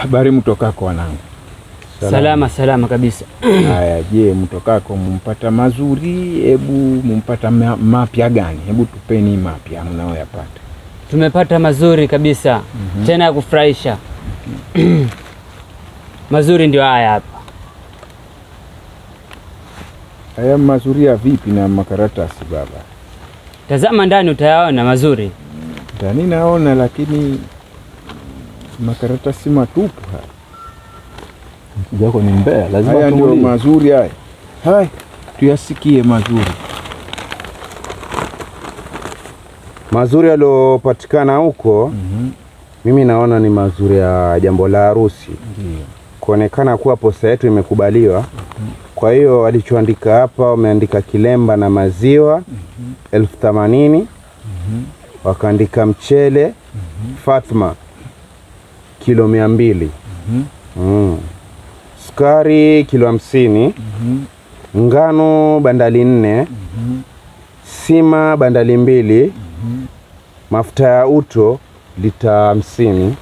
Habari mtokako wanangu? Salama salama kabisa. Haya, je, mtokako mumpata mazuri? Hebu mumpata ma- mapya gani? Hebu tupeni mapya mnaoyapata. Tumepata mazuri kabisa tena ya kufurahisha. mazuri ndio haya hapa. Haya mazuri ya vipi na makaratasi baba? Tazama ndani utayaona mazuri. Ndani naona, lakini makaratasi matupu haya. Jako ni mbea, lazima Haya ndio tumuulize. mazuri haya. Haya, tuyasikie mazuri. Mazuri yaliyopatikana huko Mhm, mimi naona ni mazuri ya jambo la harusi, Ndio. kuonekana kuwa posa yetu imekubaliwa. Kwa hiyo walichoandika hapa, wameandika kilemba na maziwa elfu themanini wakaandika mchele Fatma kilo mia mbili mm. sukari kilo hamsini ngano bandali nne sima bandali mbili mafuta ya uto lita hamsini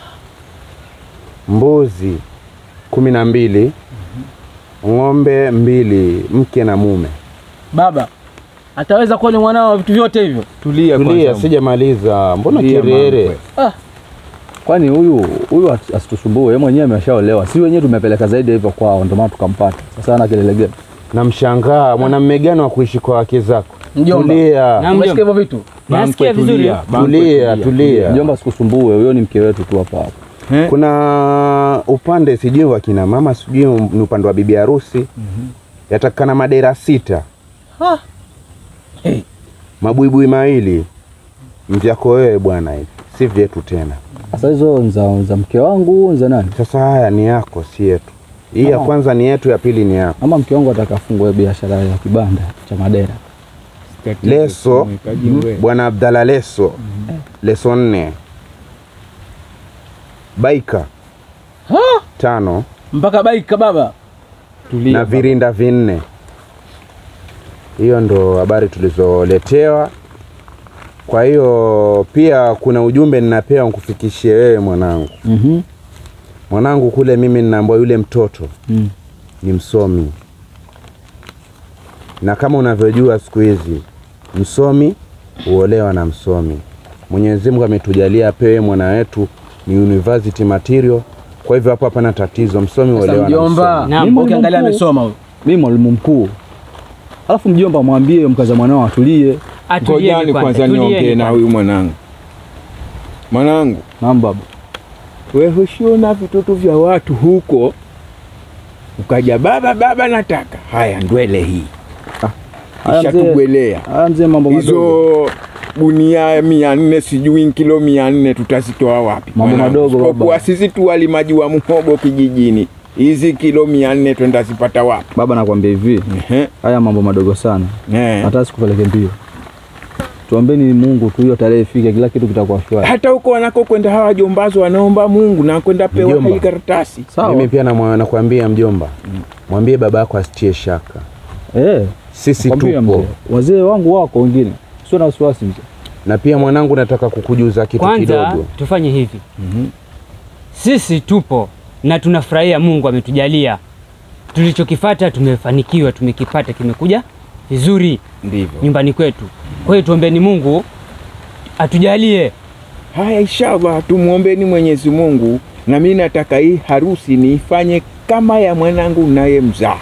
mbuzi kumi na mbili ng'ombe mbili mke na mume Baba ataweza kuwa ni mwanao wa vitu vyote hivyo? Tulia tulia kwanza. sijamaliza mbona Tulia kirere mambo. Kwani huyu huyu as- asitusumbue, yeye mwenyewe ameshaolewa, si wenyewe tumepeleka zaidi hivyo kwao, ndio maana tukampata. Sasa ana kelele gani? namshangaa mwanamume gani wa kuishi kwa wake zako Mjomba. tulia Na Umesikia hivyo mjomba, vitu? nasikia Bankwe, vizuri. tulia, bankwe, tulia tulia Mjomba, sikusumbue, huyo ni mke wetu tu hapa hapa. Eh? kuna upande sijui wa kina mama sijui ni upande wa bibi harusi yatakana madera sita Ah. Hey. mabuibui mawili mvyako wewe bwana hivi si vyetu tena Sasa hizo ni za za mke wangu, ni za nani? sasa haya ni yako si yetu hii ya Ah. kwanza ni yetu ya pili ni yako Ama mke wangu ataka afungue biashara ya kibanda cha madera. Tatizo Leso. tumekaji wewe. bwana abdala leso leso nne baika Ha? tano Mpaka baika baba. Tulia na baba. virinda vinne. Hiyo ndo habari tulizoletewa. Kwa hiyo pia kuna ujumbe ninapewa nikufikishie wewe mwanangu. Mhm. Mwanangu kule mimi ninaambiwa yule mtoto Mm. ni msomi, na kama unavyojua siku hizi msomi huolewa na msomi. Mwenyezi Mungu ametujalia apewe mwana wetu ni university material. Kwa hivyo hapo hapana tatizo, msomi Sasa huolewa na mjomba, msomi. Naam. Mimi ukiangalia amesoma huyo. Mimi mwalimu mkuu. Alafu mjomba mwambie mkaza mwanao atulie. Atulieni Ngojani kwanza, kwanza niongee tulieni na kwanza. huyu mwanangu. Mwanangu, Naam baba. wewe hushiona vitoto vya watu huko, ukaja baba baba, nataka haya ndwele hii Haya kisha mzee. tugwelea Haya mzee, mambo madogo. hizo gunia mia nne sijui kilo mia nne tutazitoa wapi? Mambo mwanangu? madogo, baba. Isipokuwa sisi tu walimaji wa muhogo kijijini, hizi kilo mia nne twenda zipata wapi? Baba nakwambia hivi, Ehe, haya mambo madogo sana. eh. Hata sikupeleke mbio. Tuombeni Mungu tu hiyo tarehe ifike, kila kitu kitakuwa shwari. hata huko wanakokwenda hawa wajombazo wanaomba Mungu na kwenda pewa Mjomba. hii karatasi. Sawa. Mimi pia namwa- nakwambia mjomba, mwambie babako asitie shaka, Eh, sisi kwambia tupo. mzee. Wazee wangu wako wengine. Sio na wasiwasi mzee. Na pia mwanangu, nataka kukujuza kitu Kwanza kidogo. tufanye hivi, sisi tupo na tunafurahia, Mungu ametujalia tulichokifata, tumefanikiwa, tumekipata, kimekuja vizuri Ndivyo. nyumbani kwetu. Kwa hiyo tuombeni Mungu atujalie. Haya, inshallah tumwombeni Mwenyezi Mungu, na mimi nataka hii harusi niifanye kama ya mwanangu naye mzaa.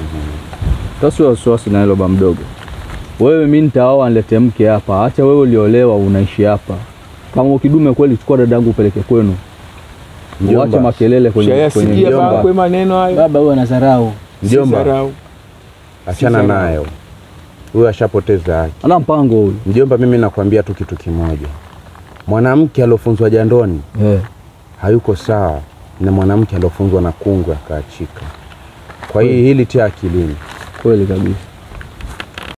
Sasa wasiwasi na hilo ba mdogo. Wewe mimi nitaoa nilete mke hapa. Acha wewe uliolewa unaishi hapa. Kama ukidume kweli, chukua dadangu upeleke kwenu. Mjomba. Uache makelele kwenye kwenye Shayasikia mjomba. bakwe maneno hayo, Baba huyo anadharau. Mjomba, Sidharau. achana Sidharau. nayo, huyo ashapoteza haki. ana mpango huyu. Mjomba, mimi nakwambia tu kitu kimoja, mwanamke aliofunzwa jandoni Eh. hayuko sawa na mwanamke aliofunzwa na kungwe akaachika. Kwa hiyo hili tia akilini. Kweli kabisa.